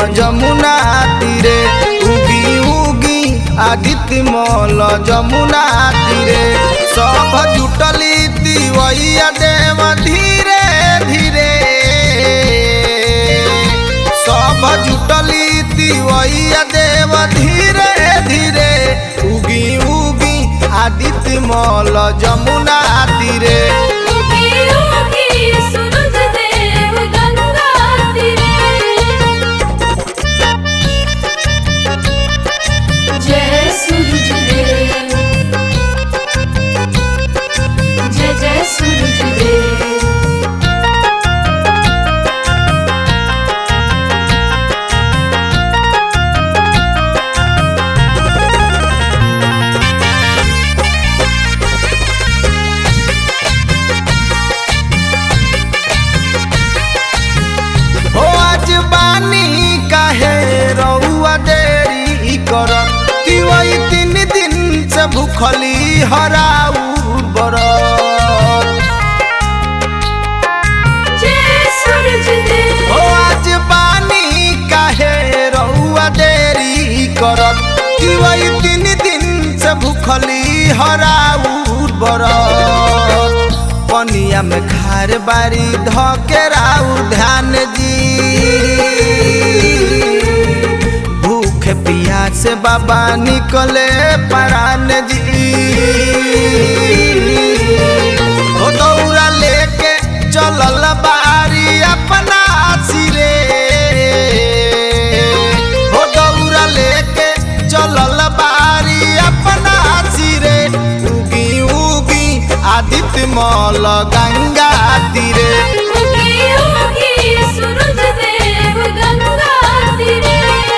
जमुना तीरे उगी उगी आदित्य मल जमुना तीरे सब जुटली तिवैया देव धीरे धीरे सब जुटली तिवैया देव धीरे धीरे उगी उगी आदित्य मल जमुना तीरे उगी उगी सूरज देव गंगा तीरे जय सूरज देव जय जय सूरज देव हो आज बानी काहे रउआ देरी करत तिवई तीन दिन से भूखली हराऊ बरत जय सूरज देव हो आज बानी काहे रउआ देरी करत तिवई तीन दिन से भूखली हराऊ बरत पनिया में खार बारी धकेराऊ ध्यान जी भूख पियास से बाबा निकले परान जी ओ दौरा लेके चलल बारी अपना सिरे ओ दौरा लेके चलल बारी अपना सिरे उगी उगी आदित्य मल गंगा तीरे उगी उगी सूरज देव गंगा तीरे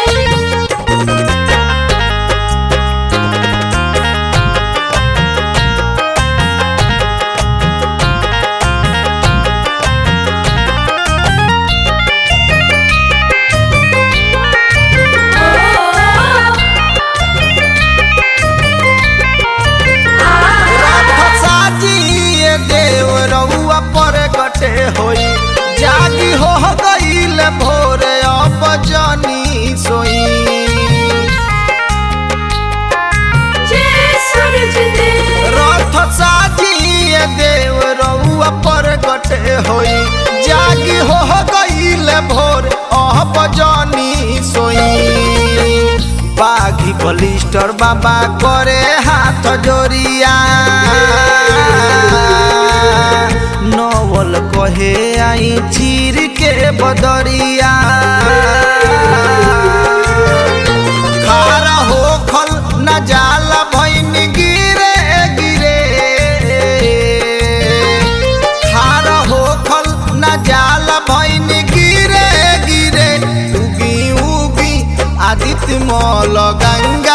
रात साजिए देव रउआ पर गटे होई जागी हो गईल भोर अब जनी सोई जय सूरज देव रथ साजिए देव रउआ पर गटे होई जागी हो गईल भोर अब जनी सोई बाघी बलिस्टर बाबा करे हाथ जोरिया नवल कहे आई चीर के बदरिया खारा हो खल न जाला भैन गिरे गिरे खारा हो खल न जाला भैन गिरे गिरे उगी उगी आदित्य मल गंगा